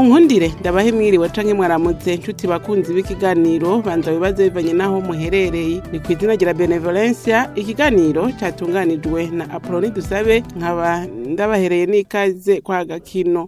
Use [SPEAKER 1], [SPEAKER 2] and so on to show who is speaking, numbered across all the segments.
[SPEAKER 1] nkundire ndabahe mwiriwe canke mwaramutse nshuti bakunzi b'ikiganiro banza bibaze bivanye n'aho muherereye ni ku izina rya benevolencia ikiganiro catunganijwe na apoloni dusabe nkaba ndabahereye n'ikaze kwa gakino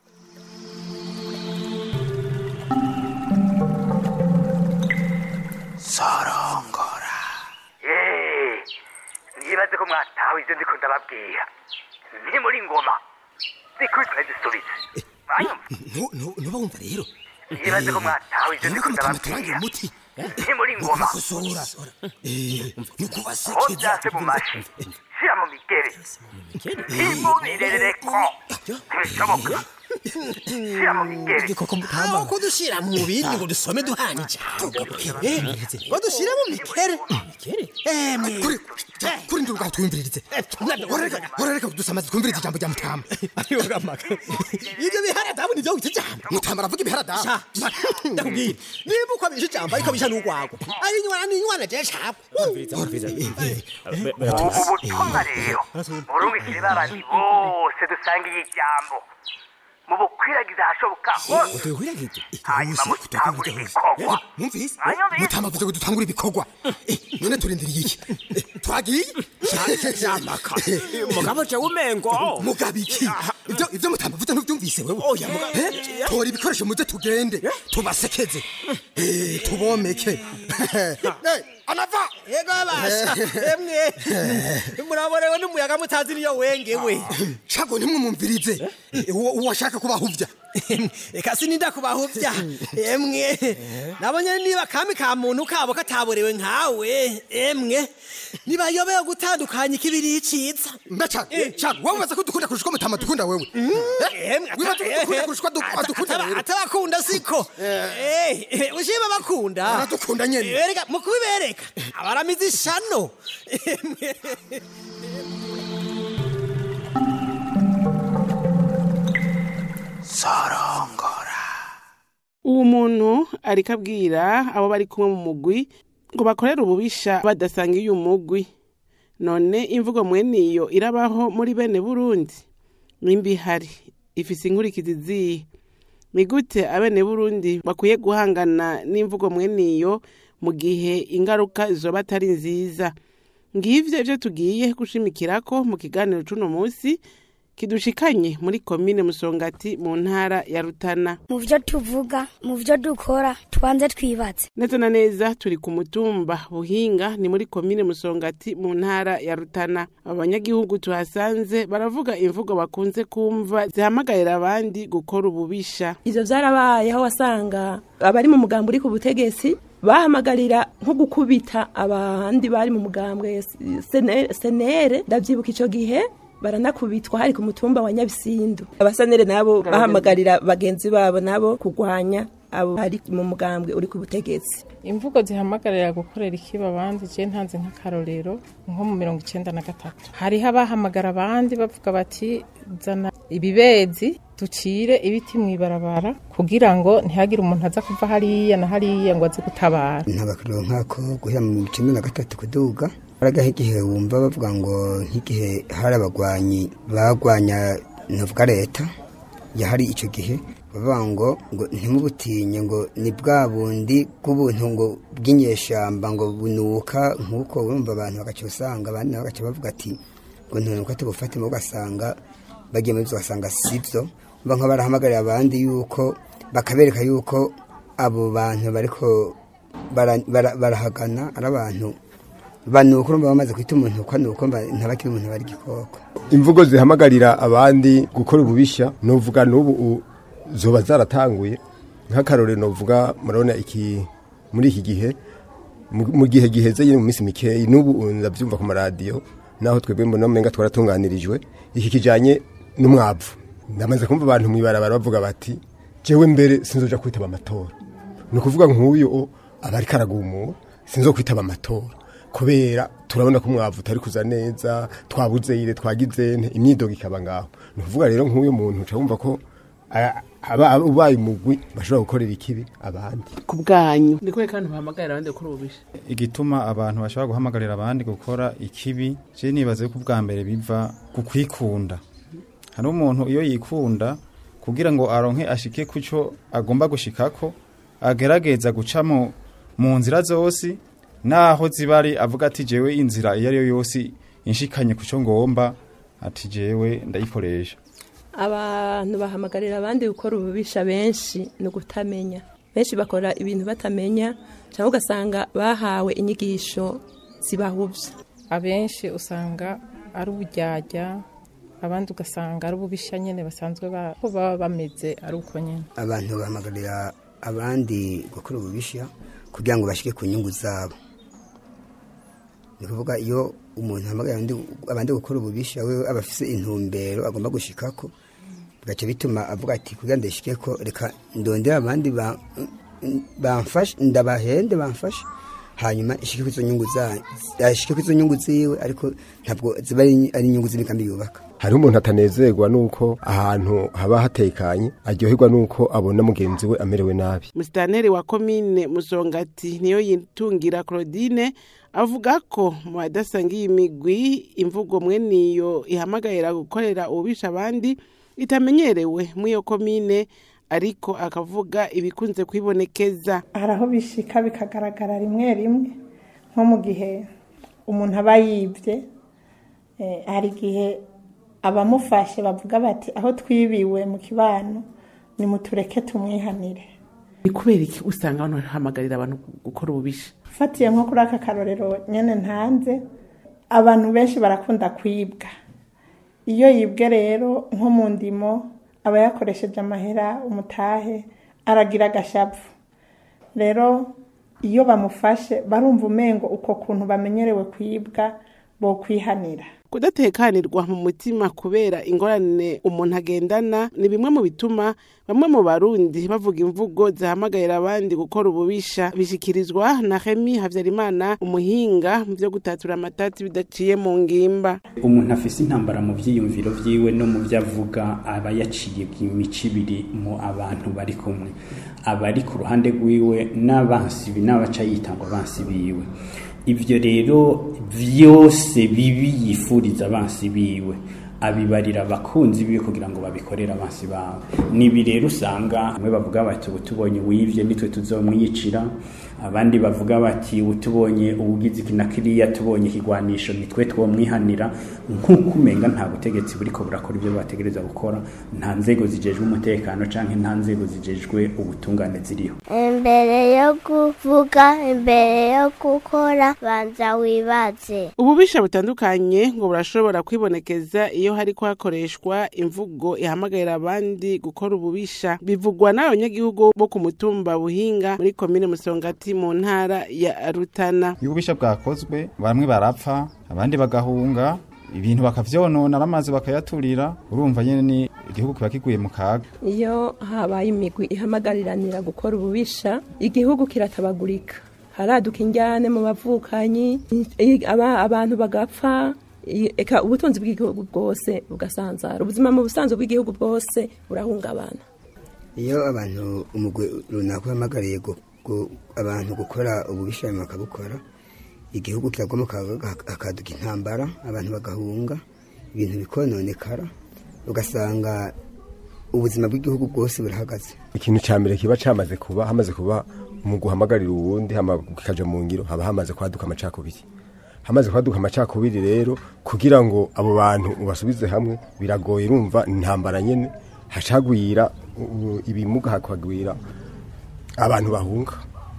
[SPEAKER 2] sorongora
[SPEAKER 3] Eh, nibaze ko mwatawe ivyo ndiko ndababwira ni muri ngoma zikubitwa zisubize mwanyumva
[SPEAKER 2] ntuba wumva rero
[SPEAKER 3] nibaze ko mwatawe ivyo ndiko
[SPEAKER 2] nuko mutamuturangira
[SPEAKER 3] ndababwira
[SPEAKER 2] umuti
[SPEAKER 3] ni muri ngoma
[SPEAKER 2] nukukosora ni
[SPEAKER 3] ko
[SPEAKER 2] ukubasekeza
[SPEAKER 3] vyase mu mashi shira mu migere ntimubirereko ntibishoboka shira mu migere
[SPEAKER 2] aho ko dushyira mu bindi ngo dusome duhana ijambo Eh, ngo dushyire mu mikere emwe kuri ndi ubwaho twumviririze urareka kudusama twumvirize ijambo rya mutama ibyo biharadabu nivyo wita ijambo mutama aravuga ibiharadabu
[SPEAKER 4] ndakubwira niba uko abisha ijambo ariko abisha n'urwagwa ari inywana n'inywana je cabwe
[SPEAKER 3] ubutumwa rero murungikire babandi bose dusangiye ijambo mubukwiragiza ahashoboka hose hanyuma mutangure ibikorwa
[SPEAKER 2] mwumvise
[SPEAKER 3] Mwanyumvise?
[SPEAKER 2] mutama avuze ngo dutangure ibikorwa Eh, none turindiriye iki Eh, twagiye
[SPEAKER 4] jamaka mugabo je umengo
[SPEAKER 2] mugabo iki ibyo ibyo mutama avuze ntubyumvise wewe Eh, tora ibikoresho muze tugende tubasekeze Eh, tubomeke Eh, anava
[SPEAKER 4] yego basha emwe muraborewe n'umuyaga mutazi niyo wengewe
[SPEAKER 2] shago ntimwumumvirize Eh, uwo uwo ashaka kubahuvya
[SPEAKER 4] eka sininda kubahuvya emwe nabonye niba kami ka muntu kabo kataborewe nkawe emwe nibayobeye gutandukanya ikibiri iciza
[SPEAKER 2] mbeca shago wowe ubaza ko dukunda kurusha uko mutama dukunda wewe
[SPEAKER 4] Emwe,
[SPEAKER 2] wibaza ko
[SPEAKER 4] ata-
[SPEAKER 2] dukunda kurusha uko adu-
[SPEAKER 4] ata-
[SPEAKER 2] adukunda
[SPEAKER 4] ata-
[SPEAKER 2] rero
[SPEAKER 4] atabakunda siko Eh, ushima bakunda
[SPEAKER 2] Baradukunda nyene.
[SPEAKER 4] Eh, erega mu kubibereka abaramize ishano
[SPEAKER 2] sorongora
[SPEAKER 1] uwo muntu ariko abwira abo bari kumwe mu mugwi ngo bakorere ububisha badasangiye umugwi none imvugo mwene iyo irabaho muri bene burundi nimba ihari ifise inkurikizi zihe ni gute abene burundi bakwiye guhangana n'imvugo mwene iyo mu gihe ingaruka zoba atari nziza ngivyo ivyo tugiye gushimikirako mu kiganiro c'uno musi kidushikanye muri komine musongati mu ntara ya rutana
[SPEAKER 5] mu byo tuvuga mu byo dukora tubanze twibatse
[SPEAKER 1] neza na neza turi ku mutumba buhinga ni muri komine musongati mu ntara ya rutana abanyagihugu tuhasanze baravuga imvugo bakunze kumva zihamagarira abandi gukora ububisha
[SPEAKER 6] ivyo vyarabaye aho wasanga abari mu mugambo uri ku butegetsi bahamagarira nko gukubita abandi bari mu mugambwe sene- senere ndavyibuka ico gihe baranakubitwa hari ku mutumba wa nyabisindu abasenere nabo bahamagarira bagenzi babo nabo kugwanya abo bari mu mugambwe uri ku butegetsi
[SPEAKER 7] imvugo zihamagarira gukorera ikiba abandi je ntanze nk'akarorero nko mu mirongo icenda na gatatu hariho abahamagara abandi bavuga bati zana ibibezi ducire ibiti mw'ibarabara kugira ngo ntihagire umuntu aza kuva hariya na hariya ngo aze gutabara
[SPEAKER 8] ntabakariro nk'ako guhera mu mirongo icenda na gatatu kuduga haragaho igihe wumva bavuga ngo nk'igihe hari abagwanyi bagwanya navuga leta yahari icyo gihe bavuga ngo ngo ntimubutinye ngo ni bwa bundi bw'ubuntu ngo bw'inyeshamba ngo bunuka nk'uko urumva abantu bagaca usanga abandi nabo bagaca bavuga ati ngo ntunuka tubufatemo ugasanga bagiye muri byo ugasanga si byo mba nka barahamagarira abandi yuko bakabereka yuko abo bantu bariko bara- bara- barahagana ari abantu banuka urumva bamaze kwita umuntu uko nuko ntabakiri umuntu bari igikoko
[SPEAKER 9] imvugo zihamagarira abandi gukora ububisha novuga n'ubu u- zoba zaratanguye nk'akarorero novuga murabona iki muri iki gihe mu mu gihe giheze nyine mu minsi mikeyi n'ubu u- ndabyumva ku maradiyo naho twebwe mbona umenga twaratunganirijwe iki kijanye n'umwavu ndamaze kumva abantu mwibarabara bavuga bati jewe mbere sinzoja kwitaba amatora ni ukuvuga nk'uyu o, aba ariko aragumura sinzo kwitaba amatora kubera turabona ko umwavu utari kuza neza twabuze ire twagize nte imyidogo ikaba ngaho ni ukuvuga rero nk'uyu muntu uca wumva ko a- aba aba- ubaye umugwi bashobora gukorera ikibi abandi
[SPEAKER 1] ku bwanyu ni kubera kandi bahamagarira abandi gukora ububisha
[SPEAKER 10] igituma abantu bashobora guhamagarira abandi gukora ikibi je nibaza yuko ubwa mbere biva ku kwikunda hari umuntu iyo yikunda kugira ngo aronke ashike kuco agomba gushikako agerageza guca mu mu nzira zose naho zibari avuga ati jewe inzira iyo ari yo yose inshikanye kuco ngomba ati jewe ndayikoresha
[SPEAKER 6] abantu bahamagarira abandi gukora ububisha benshi ni ugutamenya benshi bakora ibintu batamenya cyangwa ugasanga bahawe inyigisho zibahubye
[SPEAKER 7] abenshi usanga ari uburyarya abandi ugasanga ari ububisha nyine basanzwe ba- ko baba bameze ari uko nyine
[SPEAKER 8] abantu bahamagarira abandi gukora ububisha kugira ngo bashike ku nyungu zabo ni ukuvuga iyo umuntu ahamagarira abandi- abandi gukora ububisha we aba afise intumbero agomba gushikako bigaca bituma avuga ati kugira ngo ndashikeko reka ndondere abandi ba- bamfashe ndabahende bamfashe hanyuma ishike ku izo nyungu za ashike ku izo nyungu ziwe ariko ntabwo ziba ari ari inyungu z'imigambi yubaka
[SPEAKER 9] hariho umuntu atanezerwa nuko ahantu haba hatekanye aryoherwa nuko abona mugenzi we amerewe nabi
[SPEAKER 1] musitaneri wa komine musongati niyo yitungira claudine avuga ko mu badasangiye imigwi imvugo mweniyo ihamagarira gukorera ububisha abandi itamenyerewe muri iyo komine ariko akavuga ibikunze kwibonekeza
[SPEAKER 11] hari aho bishika bikagaragara rimwe rimwe nko mu gihe umuntu aba yibye eh, hari igihe abamufashe bavuga bati aho twibiwe mu kibano nimutureke tumwihanire
[SPEAKER 1] ni kubera iki usanga abantu bahamagarira abantu gukora ububisha
[SPEAKER 11] fatiye nko kuri aka karorero nyine ntanze abantu benshi barakunda kwibwa iyo yibwe rero nko mu ndimo aba yakoresheje amahera umutahe aragira agashavu rero iyo bamufashe barumva umengo uko kuntu bamenyerewe kwibwa bo kwihanira
[SPEAKER 1] kudatekanirwa mu mutima kubera ingorane umuntu agendana ni bimwe mu bituma bamwe mu barundi bavuga imvugo zihamagarira abandi gukora ububisha bishyikirizwa na hemi habyarimana umuhinga mu byo gutatura amatati bidaciye mu ngimba
[SPEAKER 12] umuntu afise intambara mu vyiyumviro vyiwe no mu vyo avuga aba yaciye imico ibiri mu abantu bari kumwe abari ku ruhande rwiwe n'abansi n'abaca yita ngo abansi biwe ivyo rero vyose bibi yifuriza abansi biwe abibarira abakunzi biwe kugira ngo babikorere abansi bawe nibi rero usanga bamwe bavuga bati ubu tubonye uwivye nitwe tuzomwiyicira abandi bavuga bati ubu tubonye ubugizi iki na kiriya tubonye ikigwanisho nitwe twomwihanira nk'uko umenga nta butegetsi buriko burakora ibyo bategereza gukora nta nzego zijejwe umutekano canke nta nzego zijejwe ubutungane ziriho
[SPEAKER 13] imbere yo kuvuga imbere yo gukora banza wibaze
[SPEAKER 1] ububisha butandukanye ngo burashobora kwibonekeza iyo hariko hakoreshwa imvugo ihamagarira abandi gukora ububisha bivugwa n'abanyagihugu bo ku mutumba buhinga muri komine musongati mu ntara ya rutana
[SPEAKER 10] iyo ububisha bwakozwe bamwe barapfa abandi bagahunga ibintu bakavyonona bamaze bakayaturira urumva nyene ni igihugu kiba kiguye mu kaga
[SPEAKER 6] iyo habaye imigwi ihamagariranira gukora ububisha igihugu kiratabagurika haraduka injyane mu bavukanyi i- aba- abantu bagapfa i- eka ubutunzi bw'igihugu bwose bugasanzara ubuzima mu busanzwe bw'igihugu bwose burahungabana
[SPEAKER 8] iyo abantu umugwi runaka uhamagariye gu- gu- abantu gukora ububisha hanyuma bakabukora igihugu kiragwamo haka- hakaduka intambara abantu bagahunga ibintu bikononekara ugasanga ubuzima bw'igihugu bwose burahagaze
[SPEAKER 9] ikintu cya mbere kiba cyamaze kuba hamaze kuba mu guhamagarira uwundi hama kikaja mu ngiro haba hamaze kwaduka amacakubiri hamaze kwaduka amacakubiri rero kugira ngo abo bantu ubasubize hamwe biragoye urumva intambara nyene hacagwira u- ibimuga hakagwira abantu bahunga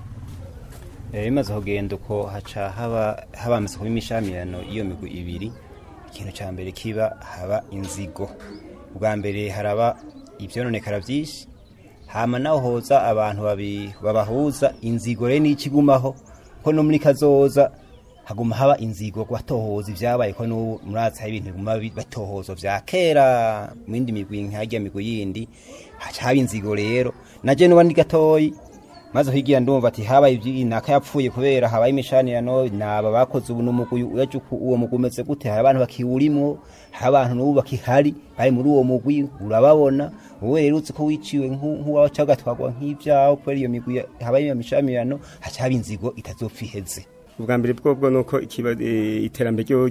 [SPEAKER 14] Eh, bimaze kugenda uko haca haba habamaze kuba imishamirano iyo migwi ibiri ikintu ca mbere kiba haba inzigo ubwa mbere haraba ivyononekara vyinshi hama naho hoza abantu babi- babahuza inzigo rero n'ikigumaho ko no muri kazoza haguma haba inzigo batohoza ivyabaye ko n'ubu muratsi hari ibintu biguma bi- batohozo vya kera mu yindi migwi nk'harya migwi yindi haca haba inzigo rero naje nuba ndi gatoyi maze higira ndumva ati habaye ibyi naka yapfuye kubera habaye imishanirano naba bakoze ubu n'umugwi yaje uku- uwo mugwi umeze gute hari abantu bakiwurimwo hari abantu n'ubu bakihari bari muri uwo mugwi urababona wowe rero uzi ko wiciwe nk'u- nk'uwaca ugatwarwa nk'ivyawe kubera iyo migwi ya- habaye iyo mishamirano haca haba inzigo itazopfa iheze
[SPEAKER 15] ubwa mbere bwobwo nuko ikiba- eh, iterambere ryoryo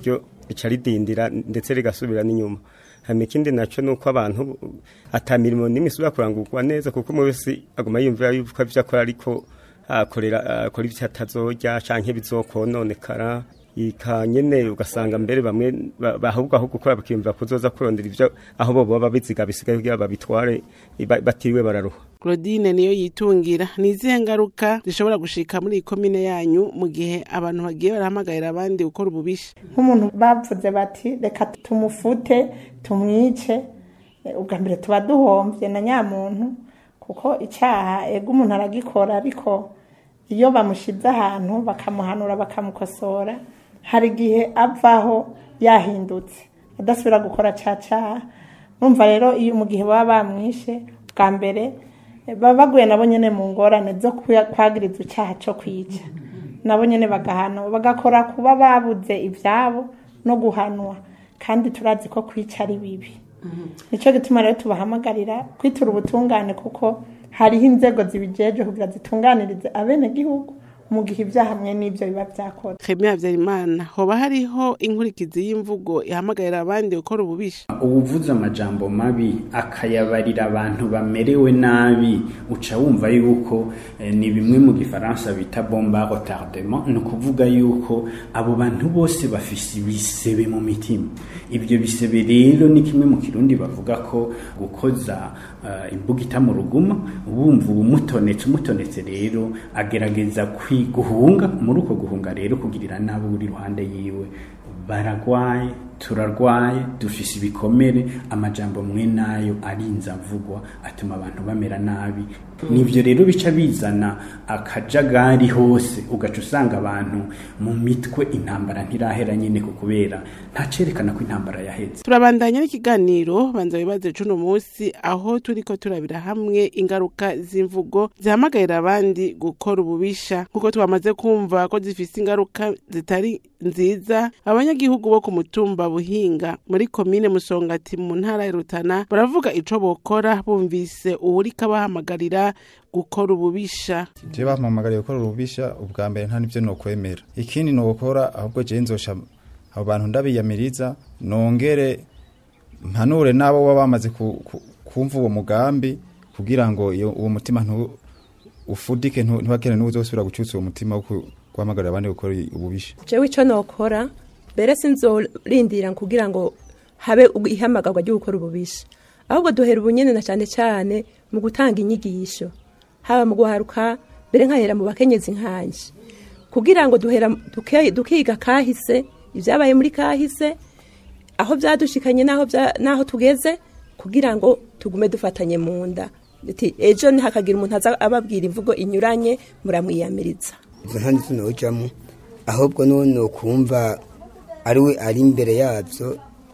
[SPEAKER 15] rica ridindira ndetse rigasubira n'inyuma hama ikindi naco nuko abantu ata mirimo n'imwe isubira kurangurwa neza kuko umwe wese aguma yumvira yuko ivyo akora ariko akorera akora ivyo atazorya canke bizokononekara ika nyene ugasanga mbere bamwe ba- bahubwo aho gukora bakiyumvira kuzoza kurondera ivyo aho bo baba biziga bisigaye kugira babitware ba- batiriwe bararuha
[SPEAKER 1] claudine niyo yitungira ni izihe ngaruka zishobora gushika muri iyi komine yanyu mu gihe abantu bagiye barahamagarira abandi gukora ububisha
[SPEAKER 11] nk'umuntu bavuze bati reka tumufute tumwice eh, ubwa mbere tuba duhombye na nyamuntu kuko icyaha ego umuntu aragikora ariko iyo bamushize ahantu bakamuhanura bakamukosora hari igihe avaho yahindutse adasubira gukora cya cyaha numva rero iyo mu gihe baba bamwishe bwa mbere eh, baba baguye nabo nyine mu ngorane zo kuya- kwagiriza icyaha cyo kwica nabo nyine bagahanwa bagakora kuba babuze ibyabo no guhanwa kandi turazi ko kwica ari bibi nicyo gituma rero tubahamagarira kwitura ubutungane kuko hariho inzego zibijeje kugira zitunganirize abenegihugu mu gihe ibyaha hamwe n'ibyo biba byakoze
[SPEAKER 1] Khemia Habyarimana hoba hariho inkurikizi y'imvugo ihamagarira abandi gukora ububisha
[SPEAKER 12] ubuvuze amajambo mabi akayabarira abantu bamerewe nabi uca wumva yuko eh, ni bimwe mu gifaransa bita bomba retardement ni ukuvuga yuko abo bantu bose bafise ibisebe mu mitima ibyo bisebe rero ni kimwe mu kirundi bavuga ko gukoza uh, imbugita mu ruguma wumva ubumutonetse umutonetse rero agerageza kwiguhunga muri uko guhunga rero kugirira nabi uri iruhande yiwe baragwaye turarwaye dufise ibikomere amajambo mwe nayo arinze avugwa atuma abantu bamera nabi nivyo rero bica bizana akajagari hose ugaca usanga abantu mu mitwe intambara ntirahera nyene ku kubera ntacerekana ko intambara yaheze
[SPEAKER 1] turabandanya n'ikiganiro banza wibaze cuno munsi aho turiko turabira hamwe ingaruka z'imvugo zihamagarira abandi gukora ububisha nk'uko twamaze kumva ko zifise ingaruka zitari nziza abanyagihugu bo ku mutumba buhinga muri komine musongati mu ntara ya rutana baravuga ico bokora bumvise uwuriko abahamagarira gukora ububisha
[SPEAKER 10] je bampamagariye gukora urubisha ubwa mbere nta nivyo nokwemera ikindi nokora ahubwo je nzosha abo bantu ndabiyamiriza nongere mpanure n'abo baba bamaze ku- ku- kumva uwo mugambi kugira ngo iyo- uwo mutima ntu ufudike ntu- ntibagire n'uzosubira gucutsa uwo mutima wo ku- guhamagarira abandi gukora ububisha
[SPEAKER 6] jewe ico nokora mbere sinzorindira kugira ngo habe ihamagarwa ryo gukora ububisha ahubwo duhera ubunyene na cane cane mu gutanga inyigisho haba mu guharuka mbere nkahera mu bakenyezi nkanje kugira ngo duhera duke- dukiga kahise ibyabaye muri kahise aho byadushikanye n'aho bya- n'aho tugeze kugira ngo tugume dufatanye mu nda Ati, ejo ntihakagira umuntu aza ababwira imvugo inyuranye muramwiyamiriza
[SPEAKER 8] izo nta nizo nojamo ahubwo none ukumva ari we ari imbere yabyo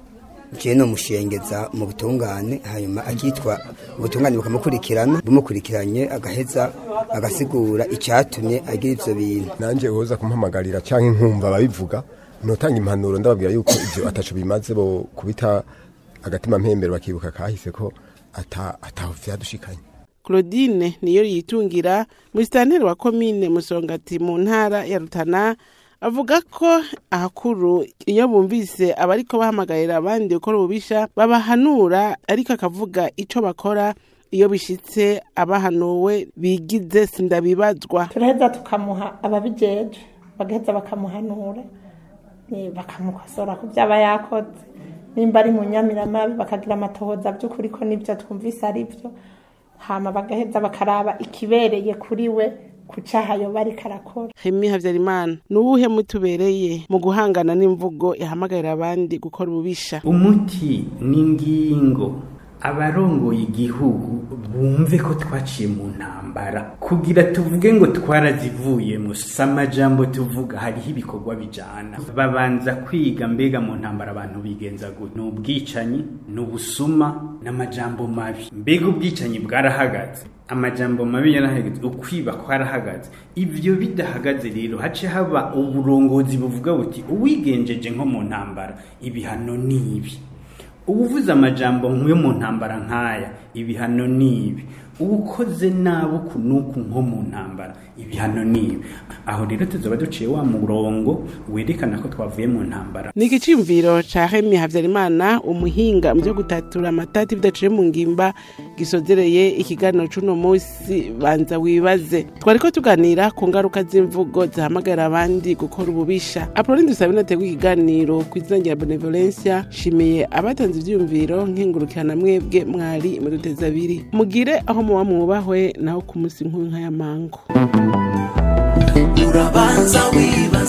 [SPEAKER 8] je no mushengeza mu butungane hanyuma akitwa ubutungane bukamukurikirana bumukurikiranye agaheza agasigura icyatumye agira ivyo bintu
[SPEAKER 9] nanje uhoza kumpamagarira canke nkumva babivuga notanga impanuro ndababwira yuko ivyo ataco bimaze bo kubita agatima mpembero bakibuka kahise ko ata ataho vyadushikanye
[SPEAKER 1] claudine niyo yitungira musitanteri wa komine musongati mu ntara ya rutana avuga ko ahakuru iyo bumvise abariko bahamagarira abandi gukora ububisha babahanura ariko akavuga ico bakora iyo bishitse abahanuwe bigize sindabibazwa
[SPEAKER 11] turaheza tukamuha ababijeje bagaheza bakamuhanura eh, bakamukosora ku byaba yakoze nimba ari mu nyamiramabi bakagira amatohoza by'ukuri ko nibyo twumvise ari byo hama bagaheza bakaraba ikibereye kuri we ku cyaha yoba ariko arakora
[SPEAKER 1] hemi habyarimana ni uwuhe mutubereye mu guhangana n'imvugo ihamagarira abandi gukora ububisha
[SPEAKER 12] umuti n'ingingo abarongoye igihugu bumve ko twaciye mu ntambara kugira tuvuge ngo twarazivuyemo si amajambo tuvuga hariho ibikorwa bijana babanza kwiga mbega mu ntambara abantu bigenza gute ni ubwicanyi ni ubusuma n'amajambo mabi mbega ubwicanyi bwarahagaze amajambo mabi yarahagaze ukwiba kwarahagaze ivyo bidahagaze rero hace haba uburongozi buvuga buti uwigenjeje nko mu ntambara ibihano ni ibi ubuvuze amajambo nkwe mu ntambara nk'aya ibihano ni ibi uwukoze nabi uku n'uku nko mu ntambara ibihano nibi aho rero tuzoba duciye wa murongo werekana ko twavuye mu ntambara
[SPEAKER 1] ni igiciyumviro ca hemi habyarimana umuhinga mu byo gutatura amatati bidaciye mu ngimba gisozereye ikiganiro c'uno musi banza wibaze twariko tuganira ku ngaruka z'imvugo zihamagarira abandi gukora ububisha apoloni dusabe nategwa ikiganiro ku izina rya benevolencia shimiye abatanze ivyiyumviro nkengurukirana mwebwe mwari muduteza abiri mugire aho muba mwubahwe naho ku musi nk'uyu nk'aya mango
[SPEAKER 16] urabanza wibaza